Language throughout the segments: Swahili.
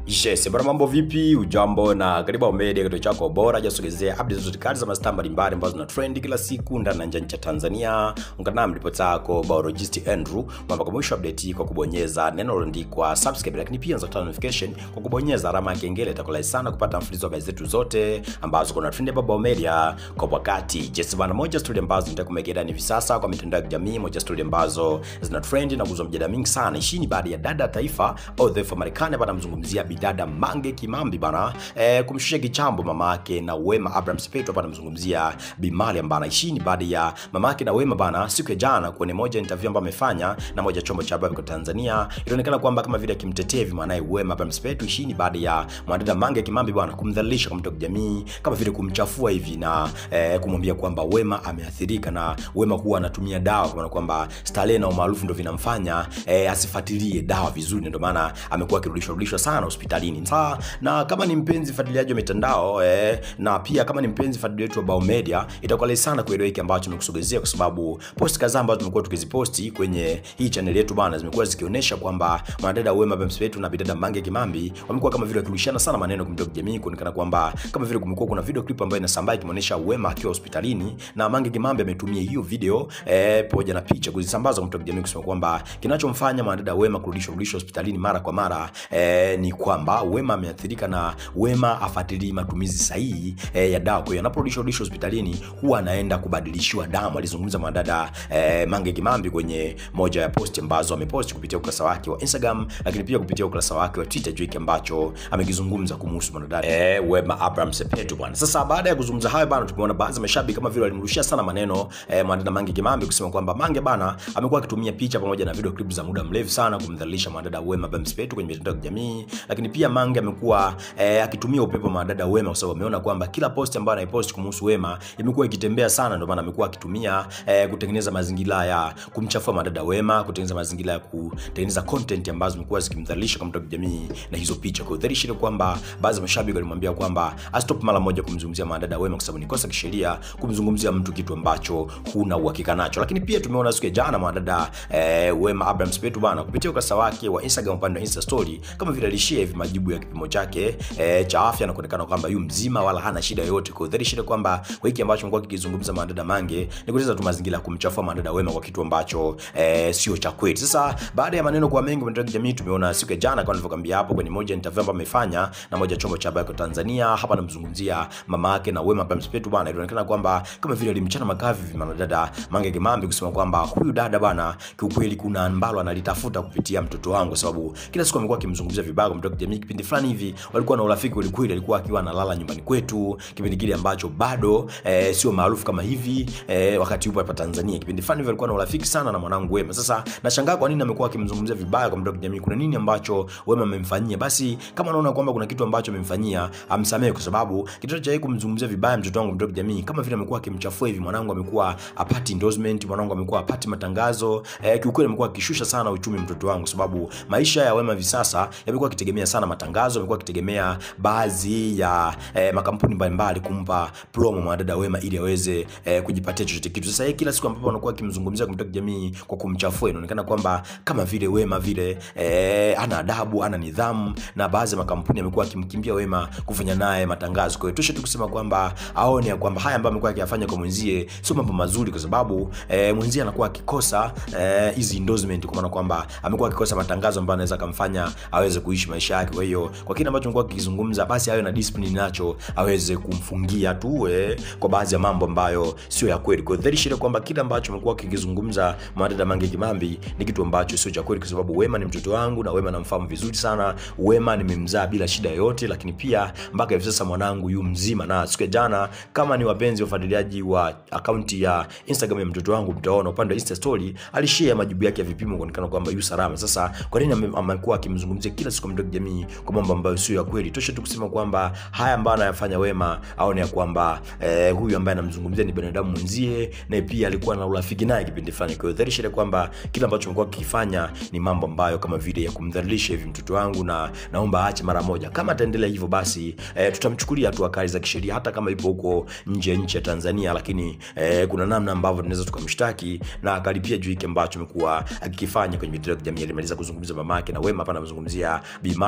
Yes, bwana mambo vipi? Ujambo na karibu Ao Media, kituo chako bora jasogezea updates zote kali za mastaa mbalimbali ambazo zina trend kila siku ndani na nje ya nchi ya Tanzania. Ungana nami ripota yako biologist Andrew mwamba kwa mwisho update hii kwa kubonyeza neno lililoandikwa subscribe, lakini pia unaweza kupata notification kwa kubonyeza alama ya kengele. Itakulai sana kupata mfululizo wa habari zetu zote ambazo kuna trend hapa Ao Media kwa wakati. Yes, bwana moja story ambazo nitaka kumegea hivi sasa kwa mitandao ya kijamii, moja story ambazo zina trend na kuzua mjadala mingi sana. Hii ni baada ya dada taifa au taifa Marekani hapa namzungumzia bidada Mange Kimambi bana e, kumshusha kichambo mama yake na Wema Abraham Sepetu hapa namzungumzia Bi Mariam bana. Hii ni baada ya mama yake na Wema bana siku ya jana kwenye moja interview ambayo amefanya na moja chombo cha habari kwa Tanzania, ilionekana kwamba kama vile akimtetea hivi mwanae Wema Abraham Sepetu. Hii ni baada ya mwanadada Mange Kimambi bana kumdhalilisha kwa mtandao wa kijamii, kama vile kumchafua hivi na e, kumwambia kwamba Wema ameathirika na Wema kuwa anatumia dawa kwa maana kwamba starehe na umaarufu ndio vinamfanya e, asifuatilie dawa vizuri, ndio maana amekuwa akirudishwa rudishwa sana hospitalini. Sasa na kama ni mpenzi fuatiliaji wa mitandao eh, na pia kama ni mpenzi fuatiliaji wa Bao Media, itakuwa rahisi sana kuelewa hiki ambacho tumekusogezea, kwa sababu post kadhaa ambazo tumekuwa tukiziposti kwenye hii channel yetu bana, zimekuwa zikionyesha kwamba mwanadada Wema Abraham Sepetu na bidada Mange Kimambi wamekuwa kama vile wakirushiana sana maneno kwa mtandao wa kijamii, kuonekana kwamba kama vile kumekuwa kuna video clip ambayo inasambaa ikimuonesha Wema akiwa hospitalini na Mange Kimambi ametumia hiyo video eh, pamoja na picha kuzisambaza kwa mtandao wa kijamii kusema kwamba kinachomfanya mwanadada Wema kurudishwa rudishwa hospitalini mara kwa mara eh, ni kwamba Wema ameathirika na Wema afuatilii matumizi sahihi eh, ya dawa. Kwa hiyo anaporudishwa rudishwa hospitalini huwa anaenda kubadilishiwa damu. Alizungumza mwanadada eh, Mange Kimambi kwenye moja ya post ambazo amepost kupitia ukurasa wake wa Instagram, lakini pia kupitia ukurasa wake wa Twitter juu hiki ambacho amekizungumza kumhusu mwanadada eh, Wema Abraham Sepetu bwana. Sasa baada ya kuzungumza hayo bana, tumeona baadhi ya mashabiki kama vile walimrushia sana maneno eh, mwanadada Mange Kimambi kusema kwamba Mange bana amekuwa akitumia picha pamoja na video clip za muda mrefu sana kumdhalilisha mwanadada Wema Abraham Sepetu kwenye mitandao ya kijamii, lakini pia Mange amekuwa eh, akitumia upepo wa mwanadada Wema kwa sababu ameona kwamba kila post ambayo anaipost kumhusu Wema imekuwa ikitembea sana, ndio maana amekuwa akitumia eh, kutengeneza mazingira ya kumchafua mwanadada Wema, kutengeneza mazingira ya kutengeneza content ambazo zimekuwa zikimdhalilisha kwa mtandao wa kijamii na hizo picha. Kwa hiyo dhahiri shile kwamba baadhi ya mashabiki walimwambia kwamba astop mara moja kumzungumzia mwanadada Wema kwa sababu ni kosa kisheria kumzungumzia mtu kitu ambacho huna uhakika nacho. Lakini pia tumeona siku ya jana mwanadada eh, Wema Abraham Sepetu bana kupitia ukurasa wake wa Instagram upande wa Insta story kama vile alishare hivi majibu ya kipimo chake e, cha afya na kuonekana kwamba yu mzima wala hana shida yoyote. Kwa hiyo shida kwamba kwa hiki ambacho amekuwa kikizungumza mwanadada Mange ni kuleta tu mazingira ya kumchafua mwanadada Wema kwa kitu ambacho e, sio cha kweli. Sasa baada ya maneno kwa mengi kwenye jamii, tumeona siku ya jana kama nilivyokuambia hapo kwenye moja interview ambayo amefanya na moja chombo cha habari kwa Tanzania, hapa namzungumzia mama yake na Wema Abraham Sepetu bwana, ilionekana kwamba kama vile alimchana makavi hivi mwanadada Mange Kimambi kusema kwamba huyu dada bwana, kiukweli kuna ambalo analitafuta kupitia mtoto wangu, sababu kila siku amekuwa akimzungumzia vibaya kwa mtandao jamii. Kipindi fulani hivi walikuwa na urafiki kweli kweli, alikuwa akiwa analala nyumbani kwetu kipindi kile ambacho bado eh, sio maarufu kama hivi eh, wakati yupo hapa Tanzania. Kipindi fulani hivi alikuwa na urafiki sana na mwanangu Wema. Sasa nashangaa kwa nini amekuwa akimzungumzia vibaya kwa mtandao jamii. Kuna nini ambacho Wema amemfanyia? Basi kama anaona kwamba kuna kitu ambacho amemfanyia, amsamehe, kwa sababu kitendo cha yeye kumzungumzia vibaya mtoto wangu mtandao jamii, kama vile amekuwa akimchafua hivi. Mwanangu amekuwa apati endorsement, mwanangu amekuwa apati matangazo eh, kiukweli amekuwa akishusha sana uchumi mtoto wangu, sababu maisha ya Wema hivi sasa yamekuwa akitegemea sana matangazo, amekuwa akitegemea baadhi ya eh, makampuni mbalimbali kumpa promo mwanadada Wema ili aweze eh, kujipatia chochote kitu. Sasa yeye kila siku ambapo anakuwa akimzungumzia kwa mtandao jamii kwa kumchafua, inaonekana kwamba kama vile Wema vile eh, ana adabu, ana nidhamu, na baadhi ya makampuni yamekuwa akimkimbia Wema kufanya naye matangazo. Kwa hiyo tosha tu kusema kwamba aone ya kwamba haya ambayo amekuwa akiyafanya kwa mwenzie sio mambo mazuri, kwa sababu eh, mwenzie anakuwa akikosa hizi eh, endorsement, kwa maana kwamba amekuwa akikosa matangazo ambayo anaweza kumfanya aweze kuishi maisha yake. Kwa hiyo kwa kile ambacho amekuwa akizungumza, basi awe na discipline nacho aweze kumfungia tu eh, kwa baadhi ya mambo ambayo sio ya kweli. Kwa hiyo dhahiri shida kwamba kile ambacho amekuwa akizungumza mwanadada Mange Kimambi ni kitu ambacho sio cha kweli, kwa sababu Wema ni mtoto wangu na Wema namfahamu vizuri sana. Wema nimemzaa bila shida yoyote, lakini pia mpaka hivi sasa mwanangu yu mzima. Na siku ya jana, kama ni wapenzi wafuatiliaji wa akaunti ya Instagram ya mtoto wangu, mtaona upande wa Insta story alishare majibu yake ya vipimo kuonekana kwamba yu salama. Sasa kwa nini amekuwa akimzungumzia kila siku mtandao jamii kwa mambo ambayo sio ya kweli? Tosha tu kusema kwamba haya ambayo anayafanya Wema aone ya kwamba eh, huyu ambaye anamzungumzia ni binadamu mwenzie, na pia alikuwa na urafiki naye kipindi fulani. Kwa hiyo dhahiri shida kwamba kila ambacho amekuwa akifanya ni mambo ambayo kama vile ya kumdhalilisha hivi mtoto wangu, na naomba aache mara moja. Kama ataendelea hivyo, basi eh, tutamchukulia hatua kali za kisheria, hata kama ipo huko nje ya nchi ya Tanzania, lakini eh, kuna namna ambavyo tunaweza tukamshtaki na akalipia juu hiki ambacho amekuwa akikifanya kwenye mitandao ya kijamii. Alimaliza kuzungumza mamake na Wema hapa anazungumzia Bi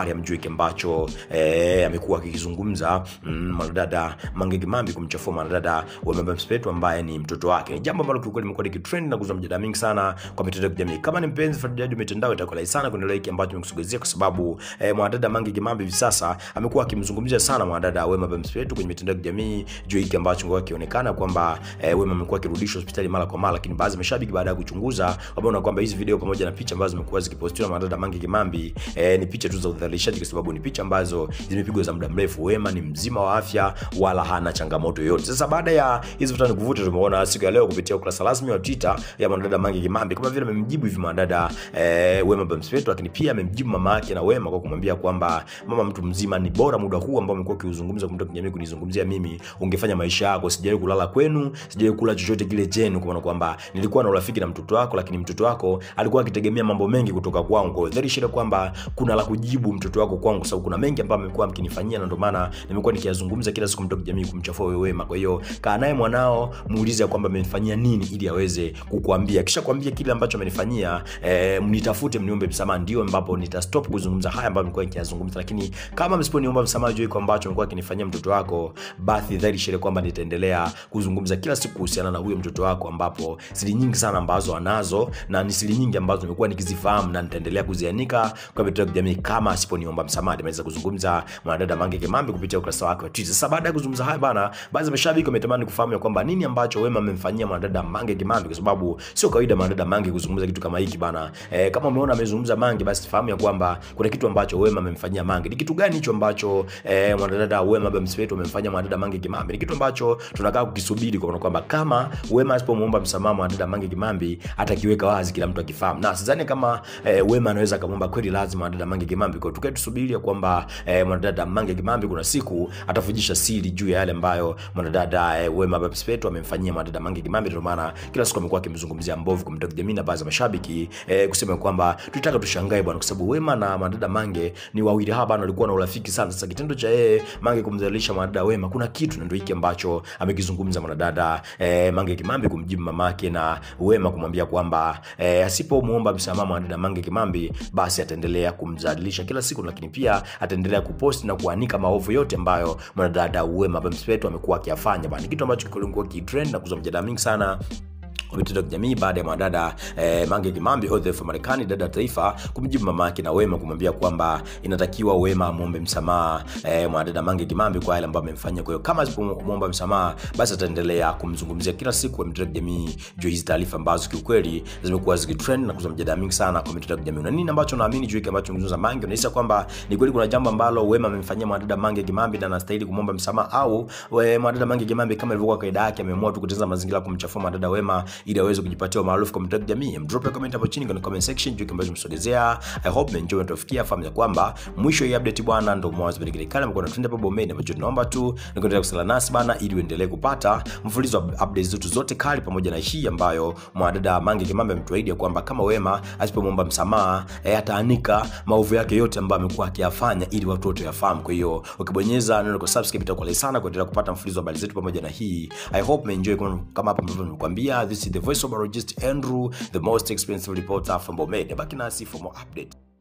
Mariam juu hiki ambacho eh, amekuwa akikizungumza mm, mwanadada Mange Kimambi kumchafua mwanadada Wema Sepetu ambaye ni mtoto wake. Ni jambo ambalo kiukweli limekuwa likitrend na kuzua mjadala mingi sana kwa mitandao ya kijamii. Kama ni mpenzi fuatiliaji wa mitandao, itakuwa rahisi sana kuendelea hiki ambacho nimekusogezea, kwa sababu eh, mwanadada Mange Kimambi hivi sasa amekuwa akimzungumzia sana mwanadada Wema Sepetu kwenye mitandao ya kijamii juu hiki ambacho kimekuwa kionekana kwamba eh, Wema amekuwa akirudishwa hospitali mara kwa mara, lakini baadhi ya mashabiki baada ya kuchunguza wameona kwamba hizi video pamoja na picha ambazo zimekuwa zikipostiwa na mwanadada Mange Kimambi eh, ni picha tu za udhalilishaji, kwa sababu ni picha ambazo zimepigwa za muda mrefu. Wema ni mzima wa afya wala hana changamoto yoyote. Sasa baada ya hizi vuta ni kuvuta, tumeona siku ya leo kupitia ukurasa rasmi wa Twitter ya mwanadada Mange Kimambi kama vile amemjibu hivi mwanadada eh, Wema Sepetu, lakini pia amemjibu mama yake na Wema kwa kumwambia kwamba mama, mtu mzima, ni bora muda huu ambao umekuwa ukiuzungumza kwa mtu kijamii kunizungumzia mimi, ungefanya maisha yako. Sijawahi kulala kwenu, sijawahi kula chochote kile chenu, kwa maana kwamba nilikuwa na urafiki na mtoto wako, lakini mtoto wako alikuwa akitegemea mambo mengi kutoka kwangu. Kwa hiyo dhahiri shida kwamba kuna la kujibu mtoto wako kwangu, kwa sababu kuna mengi ambayo amekuwa mkinifanyia, na ndio maana nimekuwa nikiyazungumza kila siku mtoto kijamii kumchafua wewe Wema. Kwa hiyo kaa naye mwanao, muulize kwamba amenifanyia nini ili aweze kukuambia. Kisha kuambia kile ambacho amenifanyia, eh, mnitafute mniombe msamaha, ndio ambapo nitastop kuzungumza haya ambayo nilikuwa nikiyazungumza. Lakini kama msiponiomba msamaha juu kwa ambacho amekuwa akinifanyia mtoto wako, basi dhahiri shida kwamba nitaendelea kuzungumza kila siku kuhusiana na huyo mtoto wako, ambapo siri nyingi sana ambazo anazo na ni siri nyingi ambazo nimekuwa nikizifahamu na nitaendelea kuzianika kwa mitandao ya kijamii kama asiponiomba msamaha. Nimeweza kuzungumza mwanadada Mange Kimambi kupitia ukurasa wake wa Twitter. Sasa baada ya kuzungumza haya bana, baadhi ya mashabiki wametamani kufahamu ya kwamba nini ambacho Wema amemfanyia mwanadada Mange Kimambi, kwa sababu sio kawaida mwanadada Mange kuzungumza kitu kama hiki bana. E, kama umeona amezungumza Mange, basi fahamu ya kwamba kuna kitu ambacho Wema amemfanyia Mange. Ni kitu gani hicho ambacho e, mwanadada Wema Sepetu amemfanyia mwanadada Mange Kimambi? Ni kitu ambacho tunakaa kukisubiri kwa kwamba kama Wema asipomuomba msamaha mwanadada Mange Kimambi atakiweka wazi, kila mtu akifahamu, na sidhani kama e, Wema anaweza kumwomba kweli lazima mwanadada Mange Kimambi. Kwa tukae tusubiri kwamba e, mwanadada Mange Kimambi kuna siku atafujisha siri juu ya yale ambayo mwanadada e, Wema Sepetu amemfanyia mwanadada Mange Kimambi. Ndio maana kila siku amekuwa akimzungumzia mbovu kwa mtandao wa kijamii na baadhi ya mashabiki e, kusema kwamba tutaka tushangae bwana, kwa sababu Wema na mwanadada Mange ni wawili hawa bwana, walikuwa na urafiki sana. Sasa kitendo cha yeye Mange kumdhalilisha mwanadada Wema kuna kitu, na ndio hiki ambacho amekizungumza mwanadada e, Mange Kimambi kumjibu mamake na Wema kumwambia kwamba e, asipomuomba msamaha mwanadada Mange Kimambi basi ataendelea kumdhalilisha kila siku, lakini pia ataendelea kuposti na kuanika maovu yote ambayo mwanadada Wema Sepetu amekuwa akiyafanya bwana, kitu ambacho kilikuwa kitrend na kuzua mjadala mingi sana kwa mitandao ya kijamii baada ya mwanadada eh, Mange Kimambi ODF Marekani, dada taifa, kumjibu mama yake na Wema kumwambia kwamba inatakiwa Wema amwombe msamaha eh, mwanadada Mange Kimambi kwa yale ambayo amemfanyia. Kwa hiyo kama asipomwomba msamaha, basi ataendelea kumzungumzia kila siku kwa mitandao ya kijamii juu hizi taarifa ambazo kiukweli zimekuwa zikitrend na kuzua mjadala mingi sana kwa mitandao ya kijamii. Na nini ambacho naamini juu hiki ambacho mzungumza Mange, unahisi kwamba ni kweli kuna jambo ambalo Wema amemfanyia mwanadada Mange Kimambi na anastahili kumwomba msamaha, au mwanadada Mange Kimambi kama ilivyokuwa kaida yake ameamua tu kutengeneza mazingira kumchafua mwanadada Wema ili aweze kujipatia umaarufu kwa mitandao ya kijamii. Drop a comment hapo chini kwenye comment section juu ambacho tumesogezea. I hope mmeenjoy na tufikia fahamu ya kwamba mwisho hii update bwana ndio mwanzo wa kile kale mkono trend hapo bomeni ambacho tunaomba tu ni kuendelea kusala nasi bana ili uendelee kupata mfululizo wa updates zetu zote kali pamoja na hii ambayo mwanadada Mange Kimambi ametuahidi kwamba kama Wema asipomwomba msamaha e, ataanika maovu yake yote ambayo amekuwa akiyafanya ili watu wote wafahamu. Kwa hiyo ukibonyeza neno kwa subscribe itakuwa sana kuendelea kupata mfululizo wa habari zetu pamoja na hii. I hope mmeenjoy kama hapa ambavyo nimekuambia. This is the voice of Barogist Andrew, the most expensive reporter from Bomet. Baki nasi for more update.